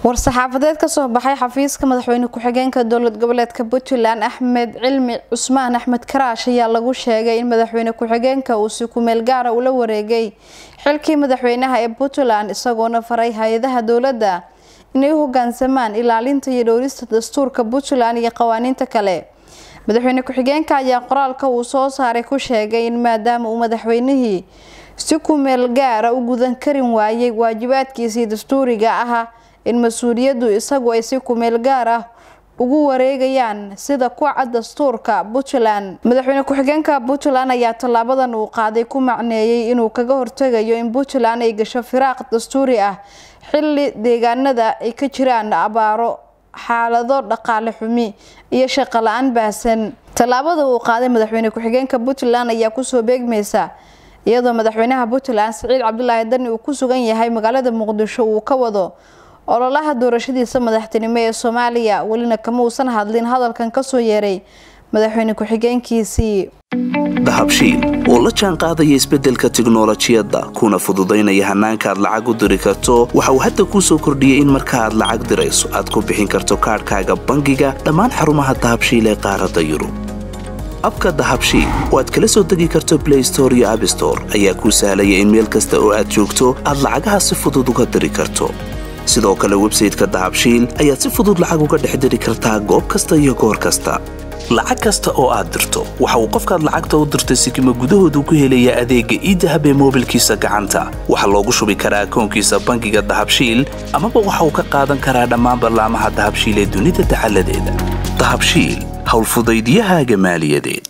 war-saxaafadeed ka soo baxay xafiiska madaxweyne ku-xigeenka dowlad goboleedka puntland axmed cilmi cusmaan axmed karaash ayaa lagu sheegay in madaxweyne ku-xigeenka uu si kumeel gaara ula wareegay xilkii madaxweynaha ee puntland isagoona faray hay-adaha dowladda inay u hogaansamaan ilaalinta iyo dhowrista dastuurka puntland iyo qawaaniinta kale madaxweyne ku-xigeenka ayaa qoraalka uu soo saaray ku sheegay in maadaama uu madaxweynihii si kumeel gaara u gudan karin waayay waajibaadkiisii dastuuriga ahaa in mas-uuliyaddu isagu ay si kumeel gaar ah ugu wareegayaan sida kuca dastuurka puntland madaxweyne ku-xigeenka puntland ayaa tallaabadan uu qaaday ku macneeyay inuu kaga hortegayo in puntland ay gasho firaaq dastuuri ah xilli deegaanada ay ka jiraan abaaro xaalado dhaqaale xumi iyo shaqo la-aan baahsan tallaabada uu qaaday madaxweyne ku-xigeenka puntland ayaa kusoo beegmaysa iyadoo madaxweynaha puntland siciid cabdulaahi dani uu ku sugan yahay magaalada muqdisho uu ka wado ololaha doorashadiisa madaxtinimo ee soomaaliya welina kama uusan hadlin hadalkan kasoo yeeray madaxweyne ku-xigeenkiisii dahabshiil oo la jaan qaadaya isbeddelka tiknolojiyadda kuna fududaynaya hannaanka aad lacag u diri karto waxa uu hadda kuu soo kordhiyey in marka aad lacag dirayso aad ku bixin karto kaadhkaaga bangiga dhammaan xarumaha dahabshiil ee qaaradda yurub abka dahabshiil oo aad kala soo degi karto blay store iyo abstore ayaa kuu sahlaya in meel kasta oo aad joogto aad lacagaha si fudud uga diri karto sidoo kale websayteka dahabshiil ayaad si fudud lacag uga dhex diri kartaa goob kasta iyo goor kasta lacag kasta oo aad dirto waxa uu qofkaad lacagta u dirtay sikima gudahoodu ku helayaa adeegga iidahab ee moobilkiisa gacanta waxaa loogu shubi karaa akoonkiisa bangiga dahabshiil amaba waxa uu ka qaadan karaa dhammaan ballaamaha dahabshiil ee dunida dacaladeeda dahabshiil howlfudaydyahaaga maaliyadeed